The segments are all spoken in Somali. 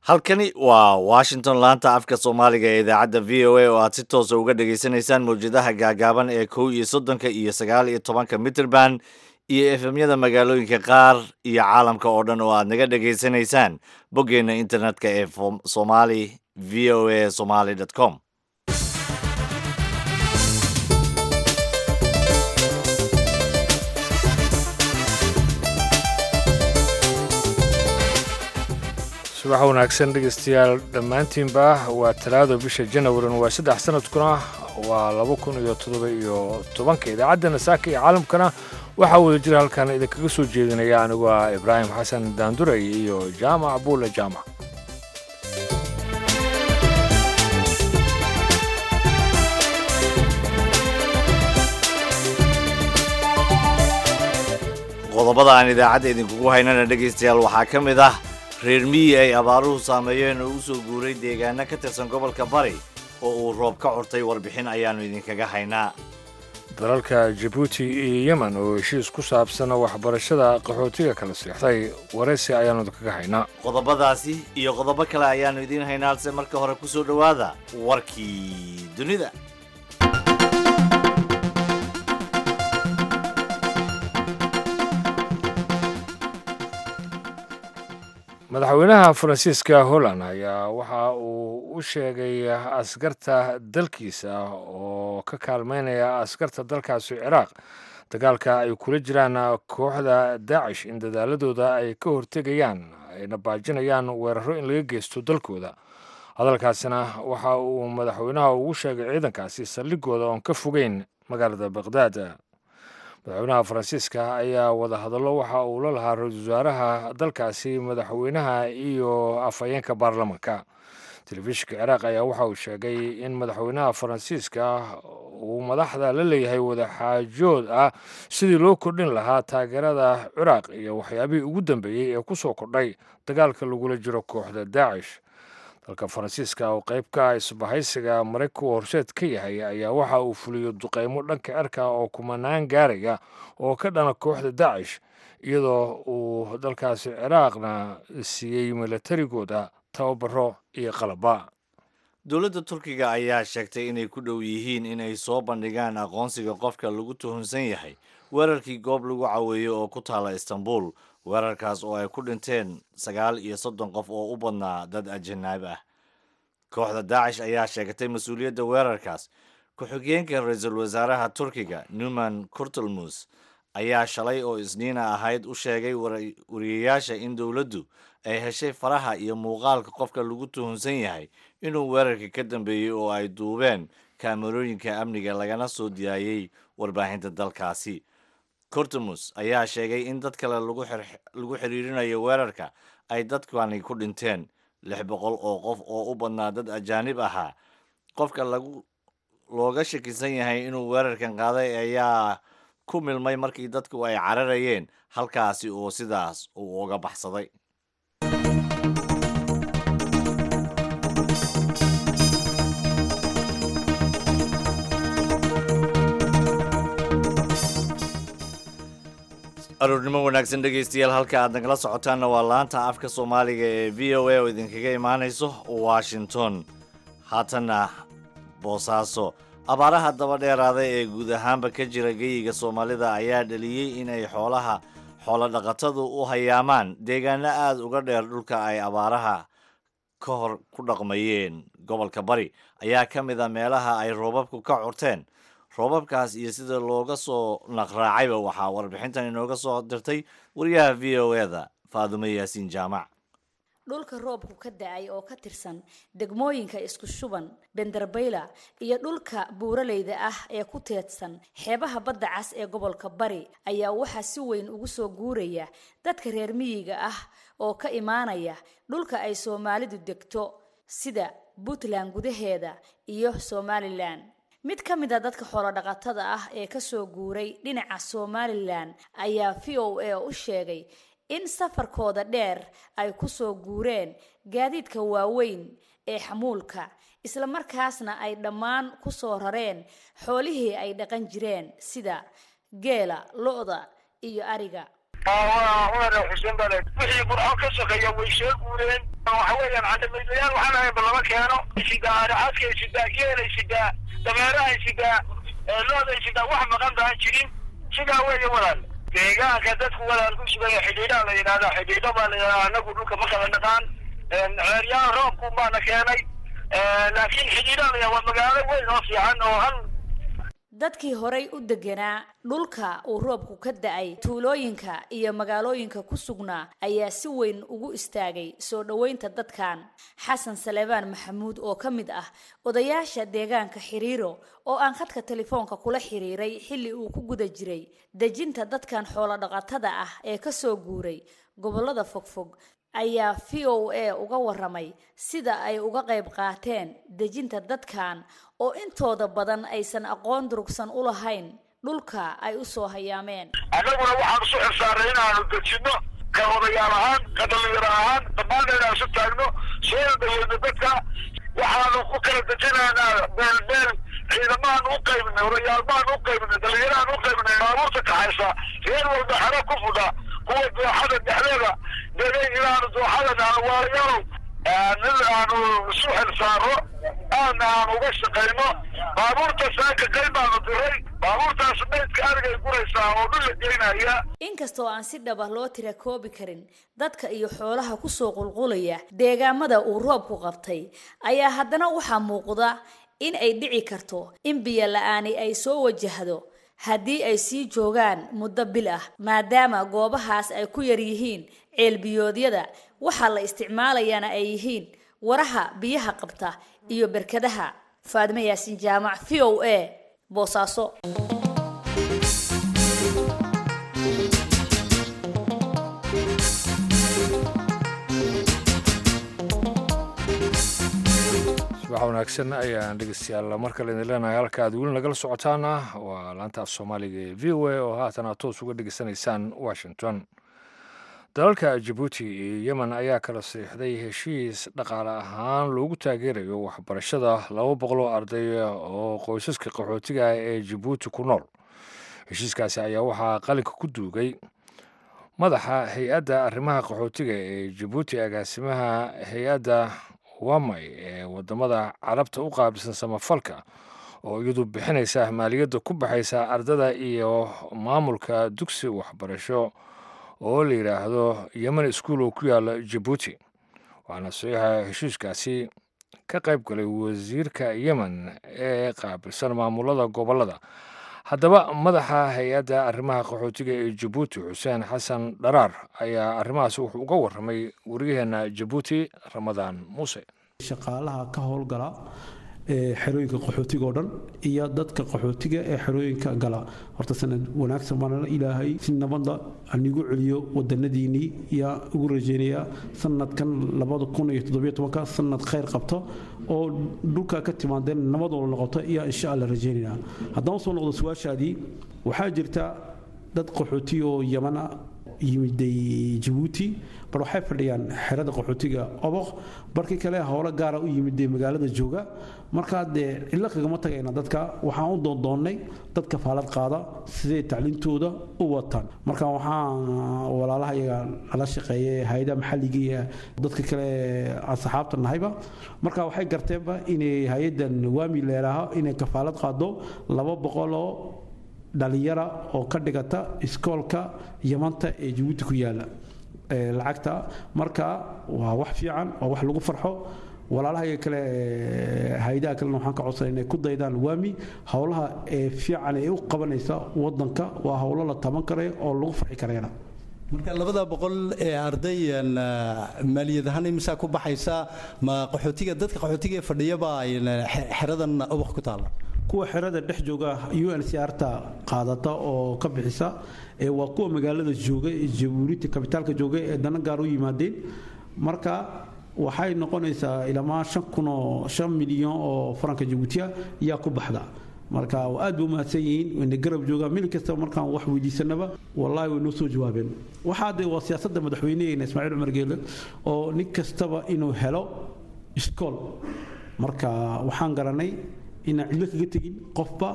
halkani waa washington laanta afka soomaaliga ee idaacadda v o a oo aad si toosa uga dhagaysanaysaan mawjadaha gaagaaban ee kow iyo soddonka iyo sagaal iyo tobanka mitrband iyo efemyada magaalooyinka qaar iyo caalamka oo dhan oo aad naga dhagaysanaysaan boggeenna internetka ee somali v o a somaly com subax wanaagsan dhegeystayaal dhammaantiinba waa talaado bisha janawarin waa saddex sanadkuna waa laba kun iyo toddoba iyo tobanka idaacaddana saaka iyo caalamkana waxaa wada jira halkan idinkaga soo jeedinaya anigu ah ibraahim xasan daanduray iyo jaamac buule jaamac qodobada aan idaacadda idinkugu haynana dhegaystayaal waxaa ka mid ah reer miyi ay abaaruhu saameeyeen oo u soo guuray deegaano ka tirsan gobolka bari oo uu roob ka curtay warbixin ayaannu idinkaga haynaa dalalka jabuuti iyo yemen oo heshiis ku saabsan waxbarashada qaxootiga kala seexday waraysi ayaannu idinkaga haynaa qodobadaasi iyo qodobo kale ayaannu idiin haynaa halse marka hore ku soo dhowaada warkii dunida madaxweynaha faransiiska holland ayaa waxa uu u sheegay askarta dalkiisa oo ka kaalmeynaya askarta dalkaasi ciraaq dagaalka ay kula jiraan kooxda daacish in dadaaladooda ay ka hortegayaan ayna baajinayaan weeraro in laga geysto dalkooda hadalkaasina waxa uu madaxweynaha ugu sheegay ciidankaasi saldhigooda oon ka fogeyn magaalada baqhdaad madaxweynaha faransiiska ayaa wadahadallo waxa uu la lahaa ra-iisul wasaaraha dalkaasi madaxweynaha iyo afhayeenka baarlamanka telefishinka ciraaq ayaa waxa uu sheegay in madaxweynaha faransiiska uu madaxda la leeyahay wadaxaajood ah sidii loo kordhin lahaa taageerada ciraaq iyo waxyaabihii ugu dambeeyey ee ku soo kordhay dagaalka lagula jiro kooxda daacish dalka faransiiska oo qayb ka ah isbahaysiga maraykanku horseed ka yahay ayaa waxa uu fuliyo duqeymo dhanka cirka oo kumanaan gaaraya oo ka dhana kooxda daacish iyadoo uu dalkaasi ciraaqna siiyey milatarigooda tababaro iyo qalaba dowladda turkiga ayaa sheegtay inay ku dhow yihiin inay soo bandhigaan aqoonsiga qofka lagu tuhunsan yahay weerarkii goob lagu caweeyo oo ku taala istanbul weerarkaas oo ay ku dhinteen sagaal iyo soddon qof oo u badnaa dad ajanaab ah kooxda daacish ayaa sheegatay mas-uuliyadda weerarkaas ku-xigeenka ra-iisul wasaaraha turkiga numan kurtulmus ayaa shalay oo isniina ahayd u sheegay wariyayaasha in dowladdu ay heshay faraha iyo muuqaalka qofka lagu tuhunsan yahay inuu weerarka ka dambeeyey oo ay duubeen kaamarooyinka amniga lagana soo diyaayey warbaahinta dalkaasi cortumus ayaa sheegay in dad kale lagu xiriirinayo weerarka ay dadkani ku dhinteen lix boqol oo qof oo u badnaa dad ajaanib ahaa qofka lagu looga shakisan yahay inuu weerarkan qaaday ayaa ku milmay markii dadku ay cararayeen halkaasi oo sidaas uu uga baxsaday aroornimo wanaagsan dhegaystayaal halka aad nagala socotaanna waa laanta afka soomaaliga ee v o a oo idinkaga imaanayso washington haatanna boosaaso abaaraha daba dheeraada ee guud ahaanba ka jira geyiga soomaalida ayaa dhaliyey inay xoolaha xoolo dhaqatadu u hayaamaan deegaano aada uga dheer dhulka ay abaaraha ka hor ku dhaqmayeen gobolka bari ayaa ka mid a meelaha ay roobabku ka curteen roobabkaas iyo sida looga soo naqraacayba waxaa warbixintan inooga soo dirtay wariyaha v o e da faadumo yaasiin jaamac dhulka roobku ka da-ay oo ka tirsan degmooyinka isku shuban benderbayla iyo dhulka buuraleyda ah ee ku teedsan xeebaha badda cas ee gobolka bari ayaa waxaa si weyn ugu soo guuraya dadka reer miyiga ah oo ka imaanaya dhulka ay soomaalidu degto sida puntland gudaheeda iyo somalilan mid ka mid a dadka xoolodhaqatada ah ee kasoo guuray dhinaca somalilan ayaa v o a u sheegay in safarkooda dheer ay kusoo guureen gaadiidka waaweyn ee xamuulka isla markaasna ay dhammaan kusoo rareen xoolihii ay dhaqan jireen sida geela lo-da iyo ariga cumar xuseen bale wixii burco ka sokeeya way soo guureen waxa weeyaan candamaydlayaal waxaan ahaynba lama keeno sidaa aracaskay sidaa geelay sidaa dameerahay sidaa looday sidaa wax maqan baan jirin sidaa weeye walaal deegaanka dadku walaal ku sugaya xidhiidhaa la yidhahdaa xidhiidho baa la yidhahdaa anagu dhulka ma kala dhaqaan ceeryaha roobku baana keenay laakiin xidhiidhaa la yidhahdaa waa magaalo weyn oo fiican oo hal dadkii horay u deganaa dhulka uu roobku ka da-ay tuulooyinka iyo magaalooyinka ku sugnaa ayaa si weyn ugu istaagay soo dhoweynta dadkan xasan saleebaan maxamuud oo ka mid ah odayaasha deegaanka xiriiro oo aan khadka telefoonka kula xiriiray xilli uu ku guda jiray dejinta dadkan xoolo dhaqatada ah ee kasoo guuray gobollada fogfog ayaa v o a uga waramay sida ay uga qayb qaateen dejinta dadkan oo intooda badan aysan aqoon durugsan u lahayn dhulka ay u soo hayaameen annaguna waxaan isu xilsaaray inaanu dejinno ka odayaal ahaan ka dhalinyaro ahaan dhammaan inaan isu taagno soo dhaweyno dadka waxaanu ku kala dejinaynaa meel meel ciidamahaan u qaybinay odayaalmaan u qaybinay dhalinyarahaan u qaybinay baabuurta kaxaysa reer walba xero ku fudha kuwa dooxada dhexdeeda degay inaanu dooxadan aanu waalayaalow nin aanu isu xilsaaro aadna aan uga shaqayno baabuurta saaka qayb baanu diray baabuurtaas maydka arigay guraysaa oo dhul la geynaya inkastoo aan si dhaba loo tira koobi karin dadka iyo xoolaha kusoo qulqulaya deegaamada uu roobku qabtay ayaa haddana waxaa muuqda in ay dhici karto in biyo la-aani ay soo wajahdo haddii ay sii joogaan muddo bil ah maadaama goobahaas ay ku yar yihiin ceelbiyoodyada waxaa la isticmaalayaana ay yihiin waraha biyaha qabta iyo berkadaha faadime yaasiin jaamac v o a boosaaso subax wanaagsan ayaan dhegeystayaal mar kale idin leenahay halka aad weli nagala socotaana waa laantaaf soomaaliga ee v o a oo haatan aad toos uga dhegeysanaysaan washington dalalka jabuuti iyo yemen ayaa kala siixday heshiis dhaqaale ahaan loogu taageerayo waxbarashada laba boqol oo arday oo qoysaska qaxootiga ah ee jabuuti ku nool heshiiskaasi ayaa waxaa qalinka ku duugay madaxa hay-adda arrimaha qaxootiga ee jabuuti agaasimaha hay-adda wamay ee wadamada carabta u qaabilsan samafalka oo iyadu bixinaysa maaliyadda ku baxaysa ardada iyo maamulka dugsi waxbarasho oo la yidhaahdo yemen school oo ku yaala jabuuti waxaana saxiixa heshiiskaasi ka qayb galay wasiirka yemen ee qaabilsan maamulada gobolada haddaba madaxa hay-adda arrimaha qaxootiga ee jabuuti xuseen xasan dharaar ayaa arrimahaas wuxuu uga warramay waryaheena jabuuti ramadaan muuse shaqaalaha ka howlgala ee xerooyinka qaxootiga oo dhan iyo dadka qaxootiga ee xerooyinka gala horta sanad wanaagsan baanala ilaahay si nabadda anigu celiyo wadanadiinnii yaa ugu rajeynayaa sanadkan labada kun iyo toddobiyo tobanka sanad khayr qabto oo dhulka ka timaadeen nabadooda noqoto ayaa insha alla rajeynaynaa haddaan soo noqdo su-aashaadii waxaa jirta dad qaxooti oo yamana yimiday jabuuti bar waxay fadhiyaan xerada qaxootiga oboq barkii kale howlo gaara u yimiday magaalada jooga markaa dee cidlo kagama tagayna dadka waxaan u doondoonnay dadka faalad qaada siday tacliintooda u wataan marka waxaan walaalaha iyaga nala shaqeeyay hay-adaha maxalliga iyo dadka kale aan saxaabta nahayba marka waxay garteenba inay hay-addan waami leelaaha inay kafaalad qaado laba boqoloo dhalinyara oo ka dhigata iskoolka yamanta ee jabuuti ku yaala lacagta marka waa wax fiican waa wax lagu farxo walaalaha kale hay-adaha kalena waxaan ka codsanay inay ku daydaan waami howlaha ee fiican ee u qabanaysa wadanka waa howlo la taban karayo oo lagu farxi karayna marka labada boqol ee arday maaliyad ahaan imisaa ku baxaysa ma qaxootiga dadka qaxootiga ee fadhiyaba xeradan ubaq ku taala kuwa xerada dhex jooga un c rta qaadata oo ka bixisa waa kuwa magaalada jooga ee jabuurita kabitaalka jooga ee dana gaar u yimaadeen marka waxay noqonaysaa ilamaa shan kun oo shan milyan oo faranka jabuutiya ayaa ku baxda marka aad bay u mahadsan yihiin wayna garab joogaan mil kastaba markaan wax weydiisanaba wallahi way noo soo jawaabeen waxaa dee waa siyaasadda madaxweyneheena ismaaciil cumar geele oo nin kastaba inuu helo iskool marka waxaan garanay inaan cidlo kaga tegin qofba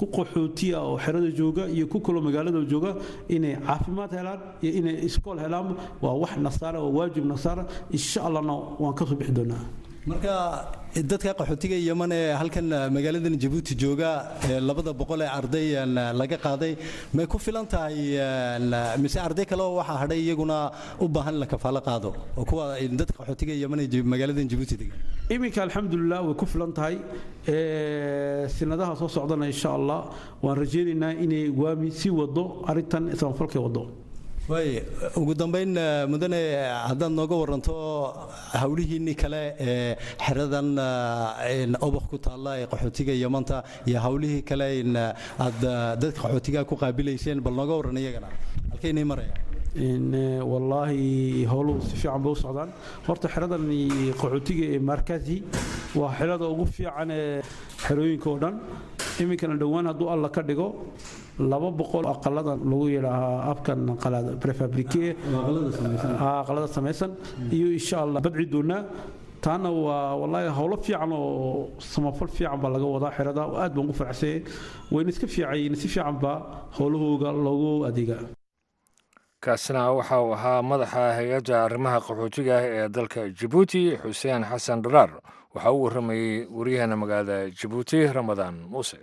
ku qaxootiya oo xerada jooga iyo ku kaloo magaalada jooga inay caafimaad helaan iyo inay iskool helaan waa wax nasaara waa waajib nasaara insha allahna waan kasoo bixi doonaa marka dadka qaxootiga yeman ee halkan magaaladan jabuuti jooga ee labada boqol ee arday een, laga qaaday may ku filan tahay een, mise arday kale oo waxaa hadhay iyaguna u baahan in la kafaalo qaado oo kuwa dadka qaxootiga yeman ee jib- magaaladan jabuuti degan iminka alxamdulilah way ku filan tahay Ee, sinadaha soo socdana insha allah waan rajaynaynaa inay waami sii wado arrintan samafalkay wado waay ugu dambayn eh, mudane haddaad nooga waranto hawlihiinii kale ee xeradan eh, in oboq ku taalla ee qaxootiga yamanta iyo hawlihii kale in aad eh, dadka qaxootiga ku qaabilayseen bal nooga waran iyagana halkaynay maraya In, eh, wallaahi howluhu si fiican bay u socdaan horta xeradan qaxootiga ee markazi waa xerada ugu fiican ee xerooyinka oo dhan iminkana dhowaan hadduu alla ka dhigo laba boqol aqaladan lagu yidhaahaa afkan qalaad prefabrike aqalada samaysan iyo insha allah badci doonaa taana waa wallaahi howlo fiican oo samafal fiican baa laga wadaa xerada aad baan ugu faraxsanyay wayna iska fiicayiin si fiican baa howlahooga loogu adeegaa kaasina waxa uu ahaa madaxa hay-adda arrimaha qaxootiga ah ee dalka jabuuti xuseen xasan dharaar waxaa u warramayey waryaheena magaalada jabuuti ramadaan muuse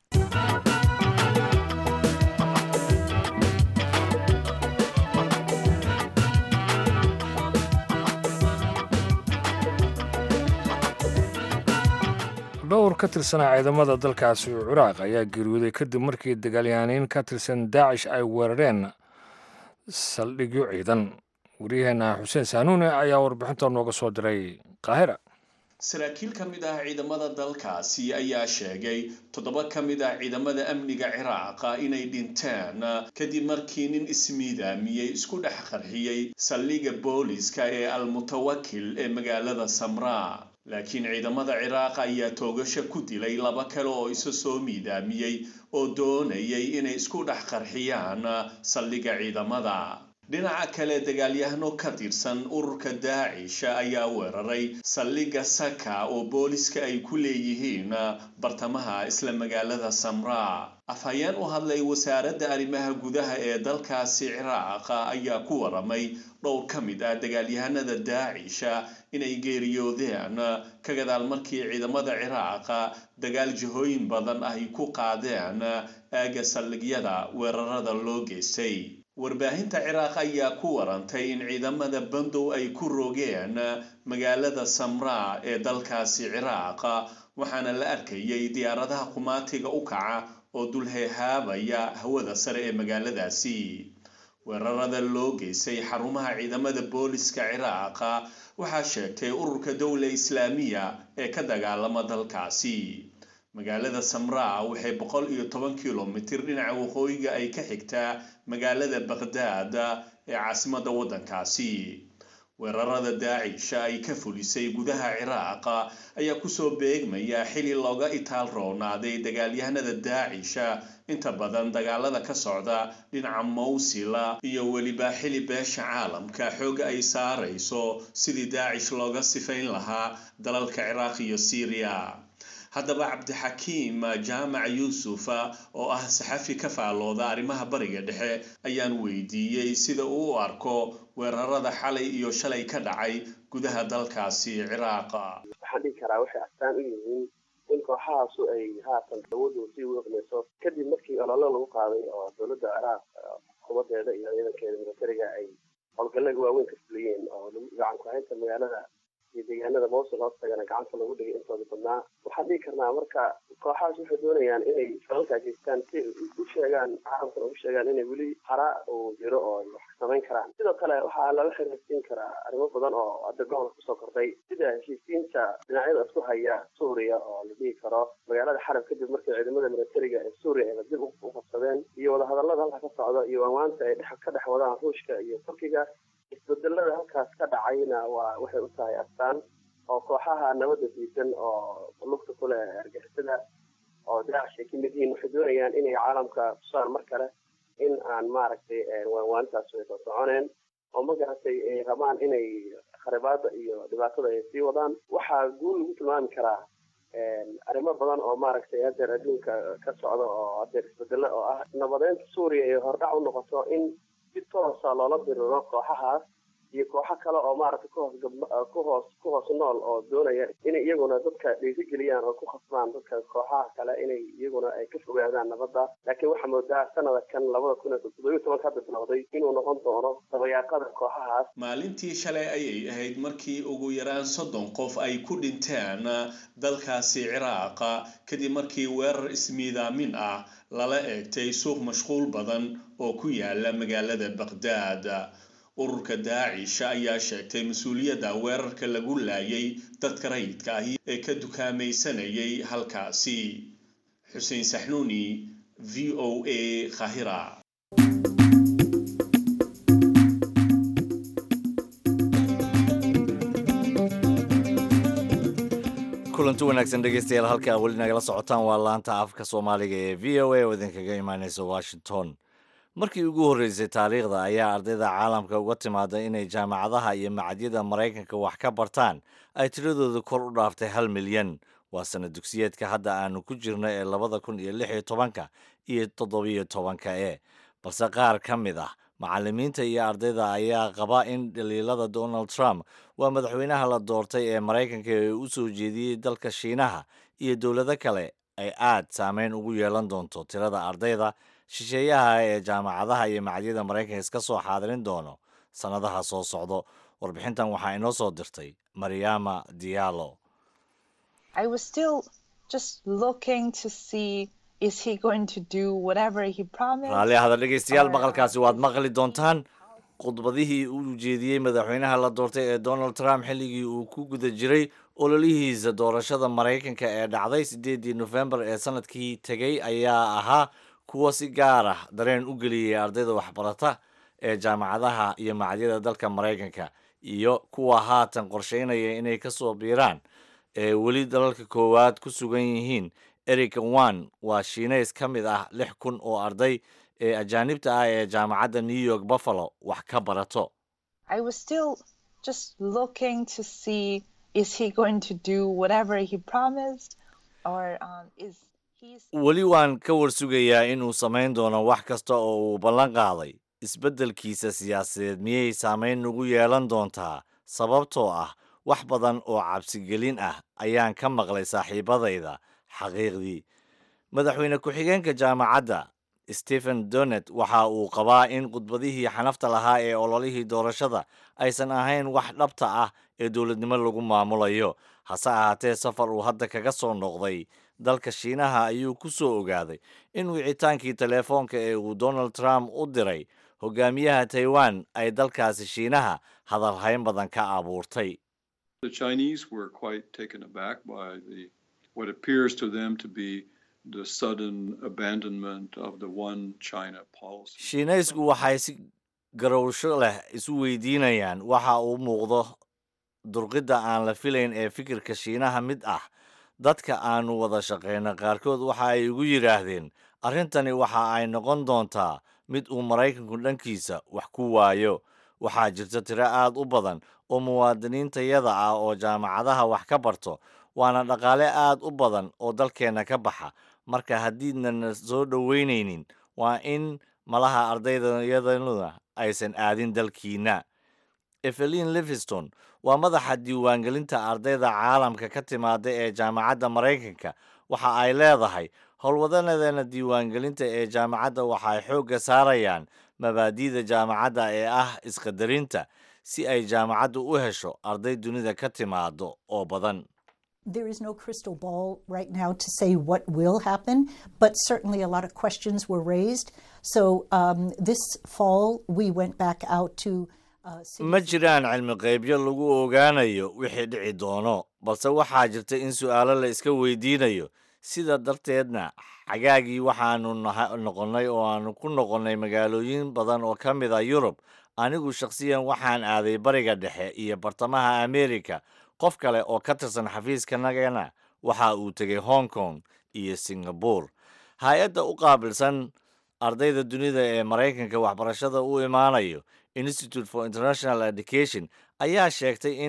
dhowr ka tirsanaa ciidamada dalkaasi ciraaq ayaa geeriyooday kadib markii dagaalyahaaniin ka tirsan daacish ay weerareen saldhigyo ciidan waryaheena xuseen saanuune ayaa warbixinta nooga soo diray qaahira saraakiil ka mid ah ciidamada dalkaasi ayaa sheegay toddoba ka mid ah ciidamada amniga ciraaqa inay dhinteen kadib markii nin ismiidaamiyey isku dhex qarxiyey saldhigga booliska ee almutawakil ee magaalada samraa laakiin ciidamada ciraaq ayaa toogasho ku dilay laba kale oo isa soo miidaamiyey oo doonayay inay isku dhex qarxiyaan saldhigga ciidamada dhinaca kale dagaalyahano ka tirsan ururka daacish ayaa weeraray saldhigga saka oo booliska ay ku leeyihiin bartamaha isla magaalada samraa afhayeen u hadlay wasaaradda arrimaha gudaha ee dalkaasi ciraaq ayaa ku waramay dhowr ka mid ah dagaalyahanada daacisha inay geeriyoodeen ka gadaal markii ciidamada ciraaqa dagaal jihooyin badan ay ku qaadeen aagga saldhigyada weerarada loo geystay warbaahinta ciraaq ayaa ku warantay in ciidamada bandow ay ku rogeen magaalada samraa ee dalkaasi ciraaq waxaana la arkayay diyaaradaha qumaatiga u kaca oo dulheehaabaya hawada sare ee magaaladaasi weerarada loo geystay xarumaha ciidamada booliska ciraaqa waxaa sheegtay ururka dowla islaamiya ee ka dagaalama dalkaasi magaalada samraa waxay boqol iyo toban kilomitir dhinaca waqooyiga ay ka xigtaa magaalada baqhdaad ee caasimadda waddankaasi weerarada daacisha ay ka fulisay gudaha ciraaqa ayaa kusoo beegmaya xili looga itaal roonaaday dagaalyahanada daacisha inta badan dagaalada ka socda dhinaca mawsila iyo weliba xili beesha caalamka xooga ay saarayso sidii daacish looga sifayn lahaa dalalka ciraaq iyo syriya haddaba cabdixakiim jaamac yuusuf oo ah saxafi ka faalooda arrimaha bariga dhexe ayaan weydiiyey sida uu u arko weerarada xalay iyo shalay ka dhacay gudaha dalkaasi ciraaqa waxaan dhihi karaa waxay astaan u yihiin in kooxahaasu ay haatan awoodooda sii wiiqmayso kadib markii ololo lagu qaaday oo dowladda ciraaq xukuumadeeda iyo ciidankeeda militariga ay howlgallada waaweyn ka fuliyeen oo gacan ku-haynta magaalada iyo deegaanada mawsul hoostagana gacanta lagu dhigay intooda badnaa waxaan dhihi karnaa marka kooxahaas waxay doonayaan inay falalkaa geystaan si u sheegaan caalamkana ugu sheegaan inay weli hara uu jiro oo ay wax samayn karaan sidoo kale waxaa laga xiriirsiin karaa arrimo badan oo hadda gobolka kusoo kordhay sida heshiisiinta dhinacyada isku haya suuriya oo la dhihi karo magaalada xarab kadib markii ciidamada militariga ee suuriya ay dib u qabsadeen iyo wadahadallada halka ka socda iyo amaanta ay ka dhex wadaan ruushka iyo turkiga isbedelada halkaas ka dhacayna waa waxay u tahay astaan oo kooxaha nabadda diidan oo lugta ku leh argixisada oo daacish ay ka mid yihiin waxay doonayaan inay caalamka tusaan mar kale in aan maaragtay waanwaantaas ay soo soconeen oo magaratay ay rabaan inay kharibaada iyo dhibaatada ay sii wadaan waxaa guul lagu tilmaami karaa arrimo badan oo maaragtay hadeer adduunka ka socda oo hadeer isbedelo oo ah nabadeynta suuriya ay hordhac u noqoto in si toosa loola diriro kooxahaas iyo kooxo kale oo maaragtay kuhoos gab ku hoos ku hoos nool oo doonaya inay iyaguna dadka dhiirigeliyaan oo ku khasbaan dadka kooxaha kale inay iyaguna ay ka fogaadaan nabadda laakiin waxaa moodaa sanada kan labada kun iyo toddobiyo tobanka hadda bilowday inuu noqon doono dabayaaqada kooxahaas maalintii shalay ayay ahayd markii ugu yaraan soddon qof ay ku dhinteen dalkaasi ciraaqa kadib markii weerar ismiidaamin ah lala eegtay suuq mashquul badan oo ku yaala magaalada baqdaad ururka daacish ayaa sheegtay mas-uuliyadda weerarka lagu laayay dadka rayidka ahi ee ka dukaamaysanayay halkaasi xuseen saxnuuni v o a khahira kulanti wanaagsan dhegeystayaal halka weli nagala socotaan waa laanta afka soomaaliga ee v o a oo idinkaga imaaneysa washington markii ugu horreysay taariikhda ayaa ardayda caalamka uga timaada inay jaamacadaha iyo macadyada maraykanka wax ka bartaan ay tiradooda kor u dhaaftay hal milyan waa sana dugsiyeedka hadda aanu ku jirno ee labada kun iyo lix iyo tobanka iyo toddobiyo tobanka e balse qaar ka mid ah macallimiinta iyo ardayda ayaa qaba in dhaliilada donald trump waa madaxweynaha la doortay ee maraykanka ee u soo jeediyey dalka shiinaha iyo dowlado kale ay aad saameyn ugu yeelan doonto tirada ardayda shisheeyaha ee jaamacadaha iyo macadyada maraykanka iska soo xaadirin doono sannadaha soo socdo warbixintan waxaa inoo soo dirtay mariama diallo raalli ahada dhegeystayaal maqalkaasi waad maqli doontaan khudbadihii uu jeediyey madaxweynaha la doortay ee donald trump xilligii uu ku guda jiray ololihiisa doorashada maraykanka ee dhacday siddeedii nofembar ee sanadkii tegey ayaa ahaa kuwa si gaar ah dareen u geliyey ardayda waxbarata ee jaamacadaha iyo macadyada dalka maraykanka iyo kuwa haatan qorsheynaya inay ka soo biiraan ee weli dalalka koowaad ku sugan yihiin eric wan waa shiinays ka mid ah lix kun oo arday ee ajaanibta ah ee jaamacadda new york buffalo wax ka barato weli waan ka warsugayaa inuu samayn doono wax kasta oo uu ballan qaaday isbeddelkiisa siyaasadeed miyay saameyn nagu yeelan doontaa sababtoo ah wax badan oo cabsigelin ah ayaan ka maqlay saaxiibadayda xaqiiqdii madaxweyne ku-xigeenka jaamacadda stephen donet waxa uu qabaa in khudbadihii xanafta lahaa ee ololihii doorashada aysan ahayn wax dhabta ah ee dowladnimo lagu maamulayo hase ahaatee safar uu hadda kaga soo noqday dalka shiinaha ayuu ku soo ogaaday in wicitaankii teleefoonka ee uu donald trump u diray hogaamiyaha taiwan ay dalkaasi shiinaha hadalhayn badan ka abuurtay The Chinese were quite taken aback by the what appears to them to be the sudden abandonment of the one China policy. shiinaysku waxay si garowsho leh isu weydiinayaan waxa uu muuqdo durqidda aan la filayn ee fikirka shiinaha mid ah dadka aanu wada shaqayna qaarkood waxa ay igu yidhaahdeen arrintani waxa ay noqon doontaa mid uu maraykanku dhankiisa wax ku waayo waxaa jirta tiro aad u badan oo muwaadiniintayada ah oo jaamacadaha wax ka barto waana dhaqaale aad u badan oo dalkeenna ka baxa marka haddiidnana soo dhoweynaynin waa in malaha ardaydayadana aysan aadin dalkiinna evelin liviston waa madaxa diiwaangelinta ardayda caalamka ka timaada ee jaamacadda maraykanka waxa ay leedahay howlwadanadeena diiwaangelinta ee jaamacadda waxay xoogga saarayaan mabaadi'da jaamacadda ee ah isqadarinta si ay jaamacaddu u hesho arday dunida ka timaado oo badan There is no crystal ball right now to say what will happen, but certainly a lot of questions were raised. So um, this fall, we went back out to. Uh, ma jiraan cilmi qaybyo lagu ogaanayo wixii dhici doono balse waxaa jirta in su'aalo la iska weydiinayo sida darteedna xagaagii waxaanu noqonnay oo aanu ku noqonnay magaalooyin badan oo ka mid a yurub anigu shakhsiyan waxaan aaday bariga dhexe iyo bartamaha amerika qof kale oo ka tirsan xafiiskanagana waxa uu tegay hong kong iyo singabore hay-adda u qaabilsan ardayda dunida ee maraykanka waxbarashada u imaanayo institute for international education ayaa sheegtay in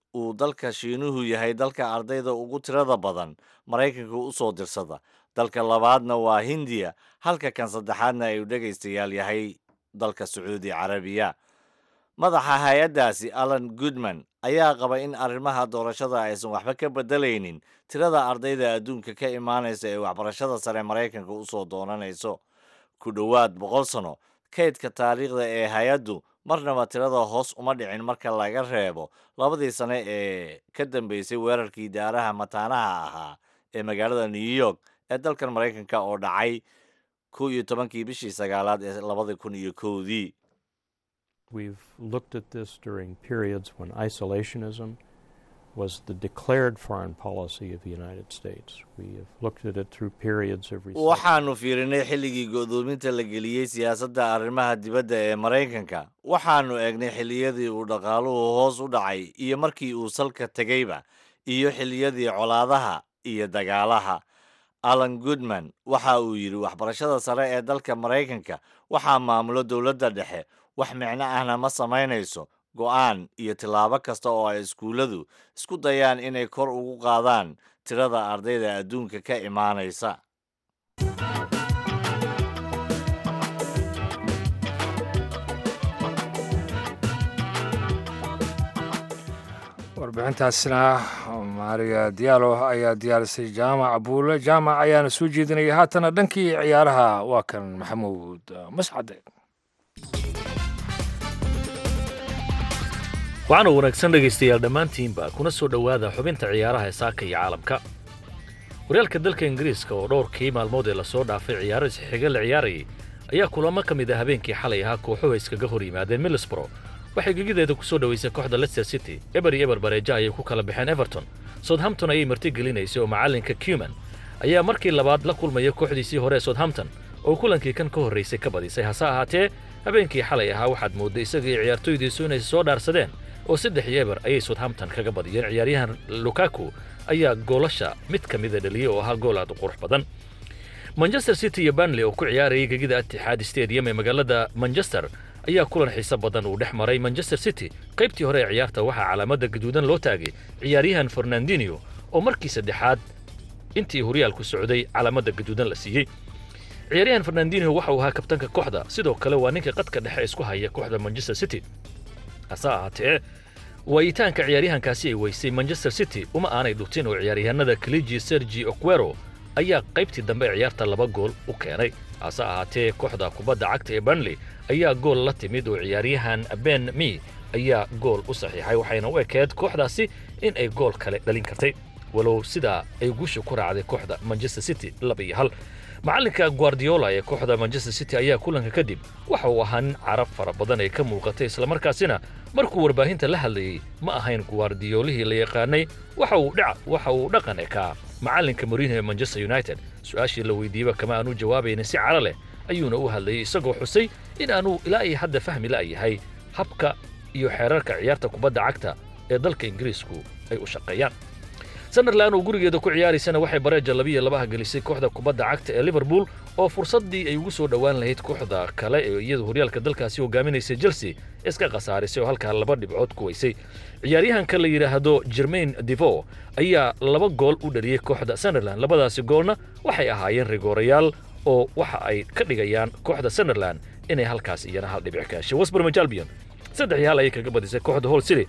uu dalka shiinuhu yahay dalka ardayda ugu tirada badan maraykanka u soo dirsada dalka labaadna waa hindiya halka kan saddexaadna ay dhegaystayaal yahay dalka sacuudi carabiya madaxa hay-addaasi alan goodman ayaa qaba in arrimaha doorashada aysan waxba ka beddelaynin tirada ardayda adduunka ka imaanaysa ee waxbarashada sare maraykanka u soo doonanayso ku dhowaad boqol sano kaydka taariikhda ee hay-addu marnaba tirada hoos uma dhicin marka laga reebo labadii sane ee ka dambeysay weerarkii daaraha mataanaha ahaa ee magaalada new york ee dalkan maraykanka oo dhacay kow iyo tobankii bishii sagaalaad ee labada kun iyo kowdii We've looked at this during periods when isolationism was the declared foreign policy of the United States. We have looked at it through periods of recession. waxaannu fiirinay xilligii go'doominta la geliyey siyaasadda arrimaha dibadda ee maraykanka waxaannu eegnay xilliyadii uu dhaqaaluhu hoos u dhacay iyo markii uu salka tegeyba iyo xilliyadii colaadaha iyo dagaalaha alan goodman waxa uu yidhi waxbarashada sare ee dalka maraykanka waxaa maamulo dowladda dhexe wax micno ahna ma samaynayso go'aan iyo tillaabo kasta oo ay iskuulladu isku dayaan inay kor ugu qaadaan tirada ardayda adduunka ka imaanaysa warbixintaasina maariya diyaalo ayaa diyaarisay jaamac buule jaamac ayaana soo jeedinaya haatana dhankii ciyaaraha waa kan maxamuud mascade waxaana wanaagsan dhegaystayaal dhammaantiinba kuna soo dhowaada xubinta ciyaaraha ee saaka iyo caalamka horyaalka dalka ingiriiska oo dhowrkii maalmood ee lasoo dhaafay ciyaaro isxiga la ciyaarayay ayaa kulamo ka mid ah habeenkii xalay ahaa kooxuhu iskaga hor yimaadeen middlesbro waxay gegideeda ku soo dhoweysay kooxda leicester city eber iyo eber bareeja ayay ku kala baxeen everton southampton ayay marti gelinaysay oo macallinka cuman ayaa markii labaad la kulmaya kooxdiisii hore ee southampton oo kulankii kan ka horraysay ka badisay hase ahaatee habeenkii xalay ahaa waxaad moodday isaga iyo ciyaartooydiisu inay soo dhaarsadeen oo saddex iyo eber ayay southampton kaga badiyeen ciyaaryahan lukaku ayaa goolasha mid ka mida dhaliyey oo ahaa gool aad u qurux badan manchester city iyo banley oo ku ciyaarayay gegida atixaad stadium ee magaalada manchester ayaa kulan xiise badan uu dhex maray manchester city qaybtii hore ee ciyaarta waxaa calaamada gaduudan loo taagay ciyaaryahan fernandinho oo markii saddexaad intii horyaalku socday calaamada gaduudan la siiyey ciyaaryahan fernandinho waxa uu ahaa kabtanka kooxda sidoo kale waa ninka qadka dhexe isku haya kooxda manchester city hase ahaatee waayitaanka ciyaaryahankaasi ay weysay manchester city uma aanay dhutin oo ciyaaryahanada kaliji sergi oquero ayaa qaybtii dambe ee ciyaarta laba gool u keenay hase ahaatee kooxda kubadda cagta ee banley ayaa gool la timid oo ciyaaryahan ben mi ayaa gool u saxiixay waxayna u ekeed kooxdaasi in ay gool kale dhalin kartay walow sidaa ay guusha ku raacday kooxda manchester city laba iyo hal macallinka guardiola ee kooxda manchester city ayaa kulanka kadib waxa uu ahaa nin carab fara badan ay ka muuqatay islamarkaasina markuu warbaahinta la hadlayey ma ahayn guardiolihii la yaqaanay waxa uu dhac waxa uu dhaqan ekaa macallinka mourinho ee manchester united su-aashii la weydiiyeba kama aanu jawaabaynin si caro leh ayuuna u hadlayey isagoo xusay in aanu ilaa iyo hadda fahmi la'yahay habka iyo xeerarka ciyaarta kubadda cagta ee dalka ingiriisku ay u shaqeeyaan sunderland oo gurigeeda ku ciyaaraysana waxay bareeja labiyo labaha gelisay kooxda kubadda cagta ee liverpool oo fursaddii ay ugu soo dhowaan lahayd kooxda kale ee iyadu horyaalka dalkaasi hogaaminaysay chelsea iska khasaarisay oo halkaa laba dhibcood ku weysay ciyaaryahanka la yidhaahdo jermain devo ayaa laba gool u dhaliyey kooxda sunderland labadaasi goolna waxay ahaayeen rigoorayaal oo waxa ay ka dhigayaan kooxda sunderland inay halkaas iyana hal dhibic ka heshay westbermage albion saddex iyo hal ayay kaga badisay kooxda hall city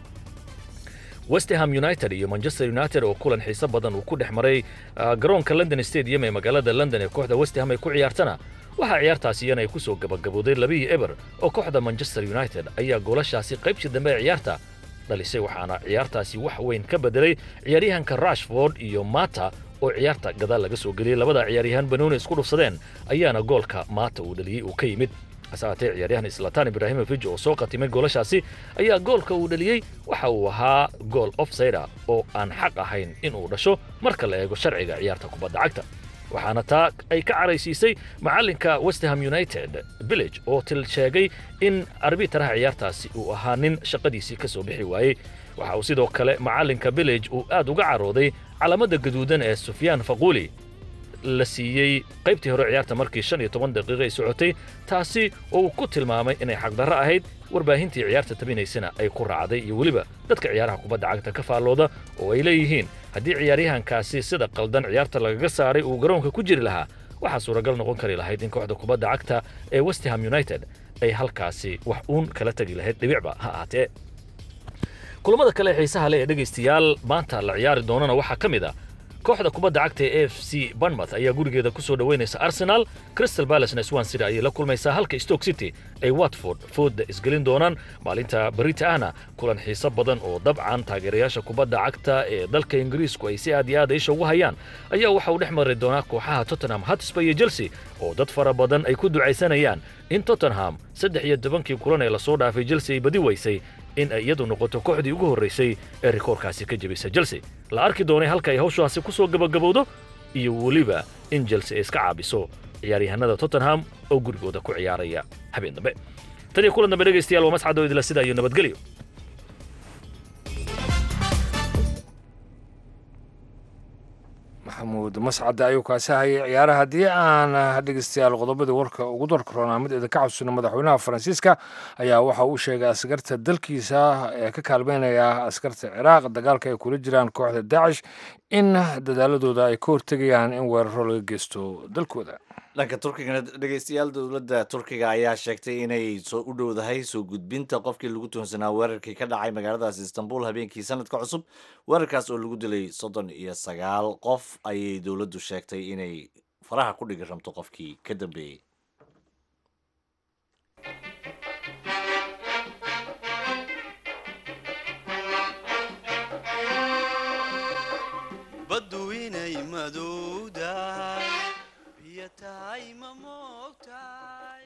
westham united iyo manchester united oo kulan xiise badan uu ku dhex maray garoonka london stadium ee magaalada london ee kooxda westham ay ku ciyaartana waxaa ciyaartaasi iyana ay ku soo gabagabooday labiyo eber oo kooxda manchester united ayaa goolashaasi qaybtii dambe ee ciyaarta dhalisay waxaana ciyaartaasi wax weyn ka bedelay ciyaaryahanka rashford iyo mata oo ciyaarta gadaal laga soo geliyey labada ciyaaryahan banooni isku dhufsadeen ayaana goolka maata uu dhaliyey uu ka yimid hase haatee ciyaaryahan islatan ibrahimovic oo soo qatimay goolashaasi ayaa goolka uu dhaliyey waxa uu ahaa gool offsida oo aan xaq ahayn in uu dhasho marka la eego sharciga ciyaarta kubadda cagta waxaana taa ay ka caraysiisay macallinka westham united village oo til sheegay in arbitaraha ciyaartaasi uu ahaa nin shaqadiisii ka soo bixi waayey waxa uu sidoo kale macallinka village uu aad uga carooday calaamada gaduudan ee sufyaan faquuli la siiyey qaybtii hore ciyaarta markii shan iyo toban daqiiqa ay socotay taasi oo uu ku tilmaamay inay xaqdarro ahayd warbaahintii ciyaarta tabinaysana ay ku raacday iyo weliba dadka ciyaaraha kubadda cagta ka faallooda oo ay leeyihiin haddii ciyaaryahankaasi sida qaldan ciyaarta lagaga saaray uu garoonka ku jiri lahaa waxaa suuragal noqon kari lahayd in kooxda kubadda cagta ee westham united ay halkaasi wax uun kala tegi lahayd dhibicba ha ahaatee kulamada kale ee xiisaha leh ee dhegaystayaal maanta la ciyaari doonana waxaa ka mid ah kooxda kubadda cagta ee a f c banmouth ayaa gurigeeda ku soo dhoweynaysa arsenal crystal balacena swan city ayay la kulmaysaa halka stoke city ay watford fooda isgelin doonaan maalinta berita ahna kulan xiiso badan oo dabcan taageerayaasha kubadda cagta ee dalka ingiriisku ay si aad iyo aad isha ugu hayaan ayaa waxa uu dhex mari doonaa kooxaha tottenham hotspur iyo chelsea oo dad fara badan ay ku ducaysanayaan in tottenham saddex iyo tobankii kulan ee lasoo dhaafay chelsea ay badi weysay in ay iyadu noqoto kooxdii ugu horraysay ee rikoorkaasi ka jebisa chelsea la arki doonay halka ay hawshaasi ku soo gabagabowdo iyo weliba in chelsea ay iska caabiso ciyaaryahanada tottenham oo gurigooda ku ciyaaraya habeen dambe tan iyo kulan dambe dhegaystayaal waa mascadoo idila sida iyo nabadgelyo maxamuud mascade ayuu kaasi hayay ciyaaraha haddii aan dhegeystayaal qodobadii warka ugu darka roonaa mid idinka xasuusina madaxweynaha faransiiska ayaa waxa uu sheegay askarta dalkiisa ee ka kaalmeynaya askarta ciraaq dagaalka ay kula jiraan kooxda daacish in dadaaladooda ay ka hortegayaan in weeraro laga geysto dalkooda dhanka turkigana dhegeystayaal dowladda turkiga ayaa sheegtay inay soo u dhowdahay soo gudbinta qofkii lagu tuhunsanaa weerarkii ka dhacay magaaladaas istanbul habeenkii sanadka cusub weerarkaas oo lagu dilay soddon iyo sagaal qof ayay dowladdu sheegtay inay faraha ku dhigi rabto qofkii ka dambeeyey baddu inay madowdahay biyo tahay ma moogtahay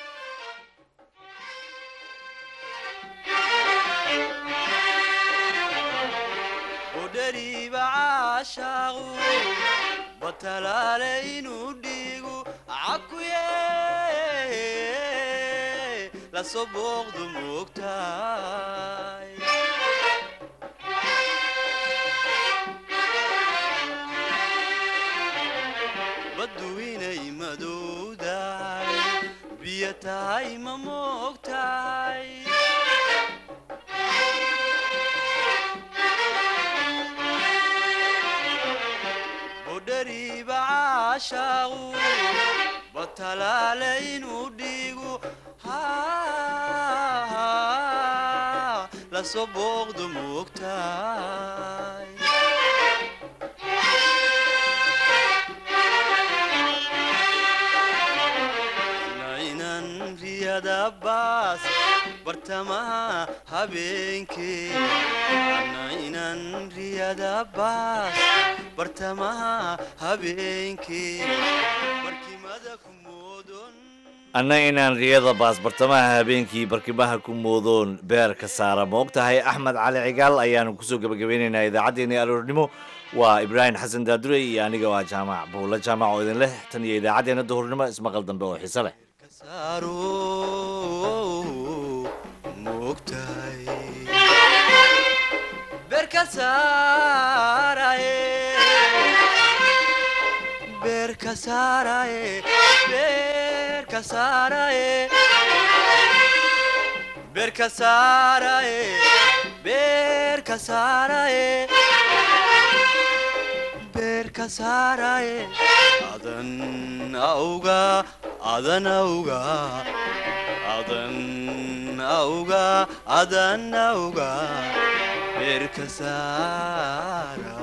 udhariiba caashaaqu batalaale inuu dhiigu cakuye lasoo booqdu moogtahay baddu inay madowdahay biyo tahay ma moogtahay budhariiba caashaaqu batalaale inuu dhiigu lasoo booqdu moogtahay nainan riyada baas bartamaha habeenkee nainan riyada baas bartamaha habeenkee barkimada ku moodon anna inaan riyada baas bartamaha habeenkii barkimaha ku moodoon beerka saara ma og tahay axmed cali cigaal ayaanu kusoo gebagabeynaynaa idaacaddeenii aroornimo waa ibraahim xasan daadure iyo aniga waa jaamac buulla jaamac oo idin leh tan iyo idaacaddeenna duhurnimo ismaqal dambe oo xiise leh saaro moogtahay beerka saaraye beerka saaraye beerka saaraye beerka saaraye beerka saaraye beerka saaraye adan auga adan auga adan auga adan auga beerka saara